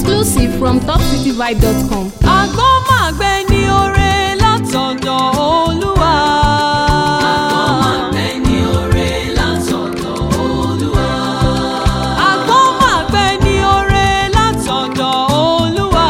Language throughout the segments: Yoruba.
Exclusive from topcityvibe.com. àgbọ̀n máa gbẹ ní oore látọ̀dọ̀ olúwa. àgbọ̀n máa gbẹ ní oore látọ̀dọ̀ olúwa.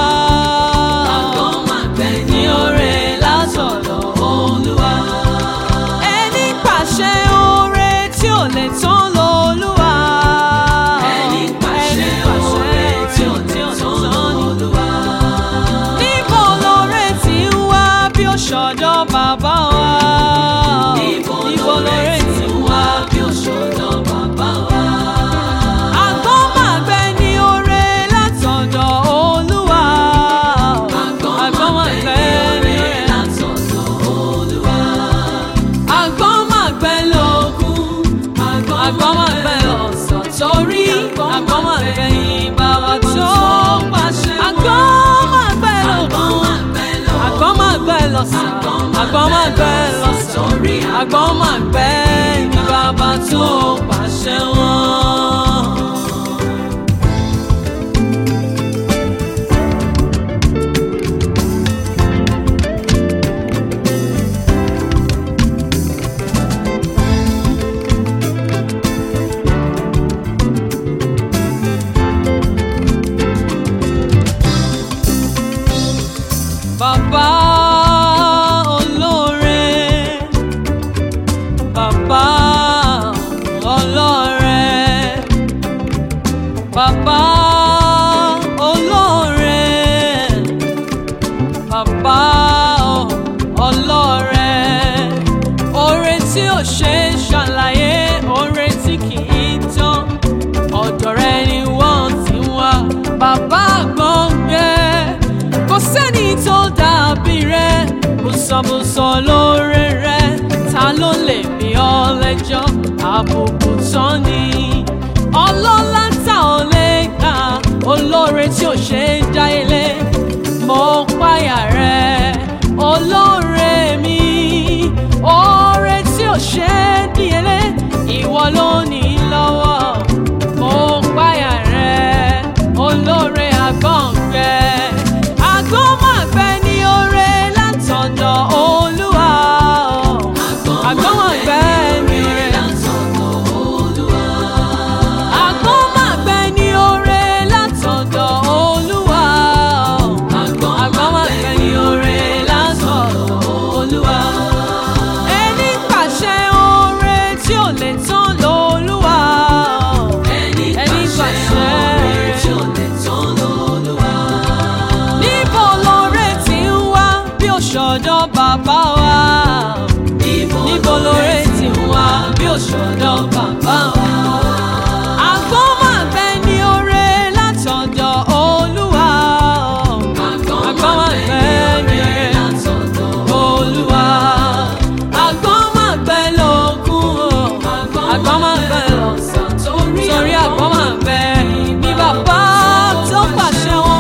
ní oore látọ̀dọ̀ olúwa. ẹni pàṣẹ oore tí ò lè tán lolúwa. ẹni pàṣẹ oore tí ò lè tán lolúwa. níbo lóore ti ń wá bí ó ṣọ̀dọ̀ bàbá wa. níbo lóore ti ń wá bí ó ṣọ̀dọ̀ bàbá wa. àgbọ̀n máa gbẹ ní oore látọ̀dọ̀ olúwa. àgbọ̀n máa gbẹ ní oore látọ̀dọ̀ olúwa. àgbọ̀n máa gbẹ lógún. àgbọ̀n máa gbẹ lọ́sàn torí àgbọ̀n máa gbẹ yín bàbá tó pàṣẹ. àgbọ̀n máa gbẹ lógún. àgbọ̀n máa gbẹ lọ́sàn. àgbọ̀n máa gbẹ lọ́sàn torí àgbọ̀n máa gbẹ ní bàbá tó pàṣẹ wọn. Bàbá olóore, bàbá olóore, bàbá olóore, bàbá olóore, oore tí ò ṣe é ṣàlàyé, oore tí kì í tán, ọ̀dọ̀ rẹ ni wọ́n ti wá, bàbá gbọ̀ngbẹ́ kò sẹ́ni tó dàbí rẹ̀ bùsọ̀bùsọ̀ lóore rẹ̀ ta ló lè bí ọ lẹ́jọ́ àbùkù tán ni ọlọ́lá tá ò lè kà olóore tí ò ṣe é dá ilé mo páyà rẹ̀ olóore mi oore tí ò ṣe é díyelé ìwọ ló ní lọ́wọ́ mo páyà rẹ̀ olóore àgbọ̀ngbẹ́ àgbọ̀n máa gbẹ ní oore látọ̀dọ̀ olúwa. àgbọ̀n máa gbẹ ní oore látọ̀dọ̀ olúwa. àgbọ̀n máa gbẹ ní oore látọ̀dọ̀ olúwa. àgbọ̀n máa gbẹ ní oore látọ̀dọ̀ olúwa. ẹni pàṣẹ oore tí ò lè tán lolúwa. ẹni pàṣẹ oore tí ò lè tán lolúwa níbo lóore ti ń wá bí ó ṣọ̀dọ̀ bàbá wa. níbo lóore ti ń wá bí ó ṣọ̀dọ̀ bàbá wa. àgbọ̀n máa gbẹ ní oore látọ̀dọ̀ olúwa. àgbọ̀n máa gbẹ ní oore látọ̀dọ̀ olúwa. àgbọ̀n máa gbẹ lógún o. àgbọ̀n máa gbẹ lọ́sàn torí àgbọ̀n máa gbẹ ní bàbá tó pàṣẹ wọn.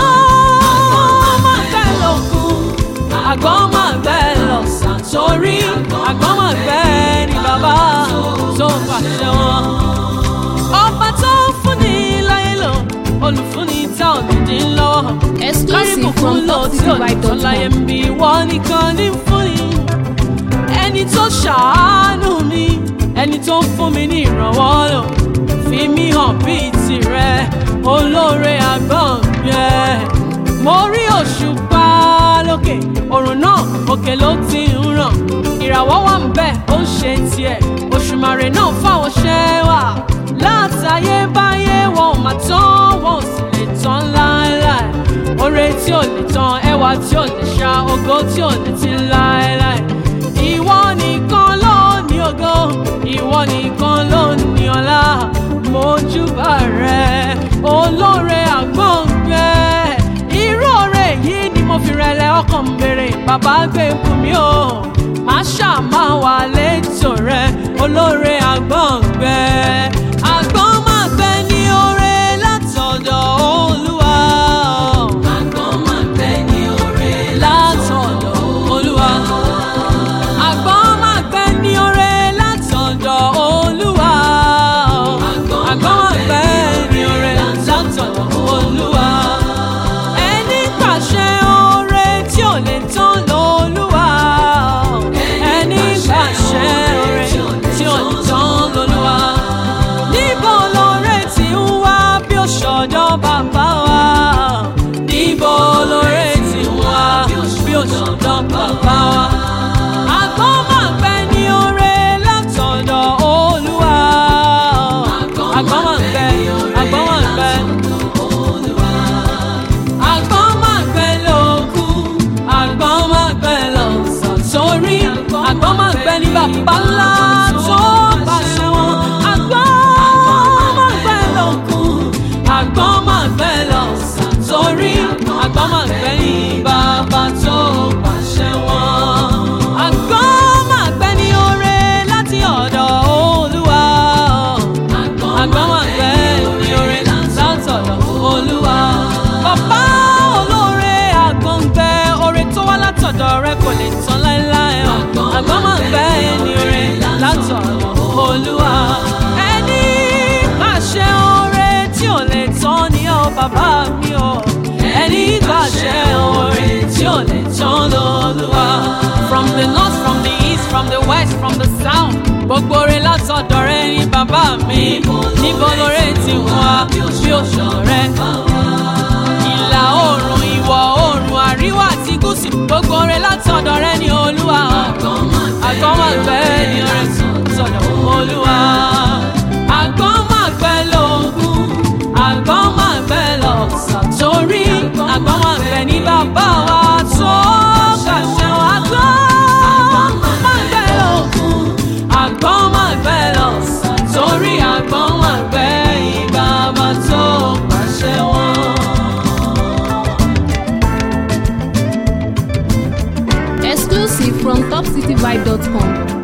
àgbọ̀n máa gbẹ lógún. àgbọ̀n máa gbẹ lọ́sàn torí àgbọ̀n máa gbẹ ní bàbá tó pàṣẹ wọn. ọba tó fúnni láyé lò olùfúnni tá ò ní dín lọ́wọ́. Exclusive from lọ tí ò ní tán láyé topcityvibe.com. ń bí wọ́n nìkan ní fúnni ẹni tó ṣàánú mi ẹni tó ń fún mi ní ìrànwọ́ lò fi mí hàn bíi tirẹ̀ olóore àgbọ̀ngbẹ́ mo rí òṣùpá lókè òrùn náà òkè ló ti ń ràn ìràwọ̀ wà ń bẹ̀ ó ń ṣe tiẹ̀ òṣùmàrè náà fáwọn ṣẹ́ wà látayébáyé wọn ò mà tán wọn ò sì lè tán láéláé oore tí ò lè tán ẹwà tí ò lè ṣá ògo tí ò lè ti láéláé ìwọ nìkan ló ní ògo ìwọ nìkan ló ní ọlá mojúbà rẹ olóore àgbọ̀ngbẹ́ irú oore yìí ni mo fi rẹlẹ̀ ọkàn ń béèrè bàbá gbé fún mi o má ṣàmà wà létò rẹ olóore àgbọ̀ngbẹ́ àgbọ̀n máa gbẹ ní oore látọ̀dọ̀ olúwa. àgbọ̀n máa gbẹ ní oore látọ̀dọ̀ olúwa. àgbọ̀n máa gbẹ ní oore látọ̀dọ̀ olúwa. àgbọ̀n máa gbẹ ní oore látọ̀dọ̀ olúwa. tí ò lè tán ni ó bàbá mi o ẹni gbàṣẹ oore tí ò lè tán lọ́lúwa. from the north from the east from the west from the south gbogbo oore látọ̀dọ̀ rẹ ní bàbá mi níbo lóore ti wá bí òṣùwọ̀n rẹ ìlà oòrùn ìwọ̀ oòrùn àríwá àti gúúsù gbogbo oore látọ̀dọ̀ rẹ ní olúwa àgọ́mọ̀gbẹ́ ní oore sọ̀dọ̀ olúwa àgọ́mọ̀gbẹ́ lógún àgọ́mọ̀gbẹ́ lọ́sàn torí àgọ́mọ̀gbẹ́ ní bàbá wa tó kàṣẹ wa àgọ́mọ̀gbẹ́ lógún àgọ́mọ̀gbẹ́ lọ́sàn torí àgọ́mọ̀gbẹ́ ìbàbá tó pàṣẹ wọn. Exclusive from topcityvibe.com.